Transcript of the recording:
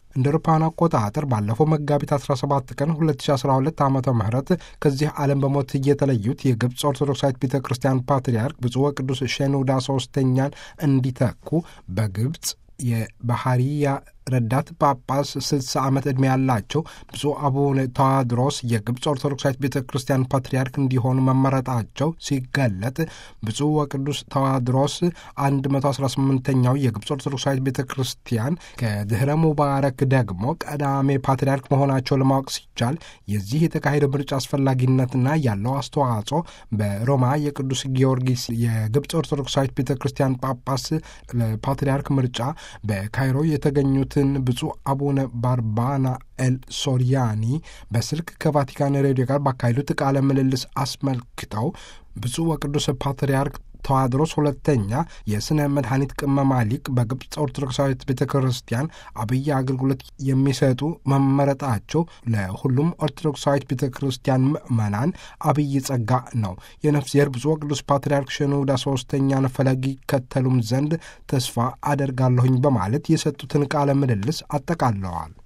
እንደ አውሮፓውያን አቆጣጠር ባለፈው መጋቢት 17 ቀን 2012 ዓ ም ከዚህ ዓለም በሞት የተለዩት የግብፅ ኦርቶዶክሳዊት ቤተ ክርስቲያን ፓትርያርክ ብፁዕ ወቅዱስ ሼኖዳ ሶስተኛን እንዲተኩ በግብፅ የባህርያ ረዳት ጳጳስ 60 ዓመት ዕድሜ ያላቸው ብፁዕ አቡነ ተዋድሮስ የግብፅ ኦርቶዶክሳዊት ቤተ ክርስቲያን ፓትርያርክ እንዲሆኑ መመረጣቸው ሲገለጥ ብፁዕ ወቅዱስ ተዋድሮስ 118ኛው የግብፅ ኦርቶዶክሳዊት ቤተ ክርስቲያን ከድኅረ ሙባረክ ደግሞ ቀዳሜ ፓትርያርክ መሆናቸው ለማወቅ ሲቻል የዚህ የተካሄደው ምርጫ አስፈላጊነትና ያለው አስተዋጽኦ በሮማ የቅዱስ ጊዮርጊስ የግብፅ ኦርቶዶክሳዊት ቤተ ክርስቲያን ጳጳስ ለፓትርያርክ ምርጫ በካይሮ የተገኙት ብፁዕ አቡነ ባርባና ኤል ሶሪያኒ በስልክ ከቫቲካን ሬዲዮ ጋር ባካሄዱት ቃለ ምልልስ አስመልክተው ብፁዕ ወቅዱስ ፓትርያርክ ተዋድሮስ ሁለተኛ የሥነ መድኃኒት ቅመማ ሊቅ በግብፅ ኦርቶዶክሳዊት ቤተ ክርስቲያን አብይ አገልግሎት የሚሰጡ መመረጣቸው ለሁሉም ኦርቶዶክሳዊት ቤተ ክርስቲያን ምዕመናን አብይ ጸጋ ነው። የነፍስ ዘር ብፁዕ ወቅዱስ ፓትርያርክ ሽኖዳ ሶስተኛን ፈለግ ይከተሉም ዘንድ ተስፋ አደርጋለሁኝ በማለት የሰጡትን ቃለ ምልልስ አጠቃለዋል።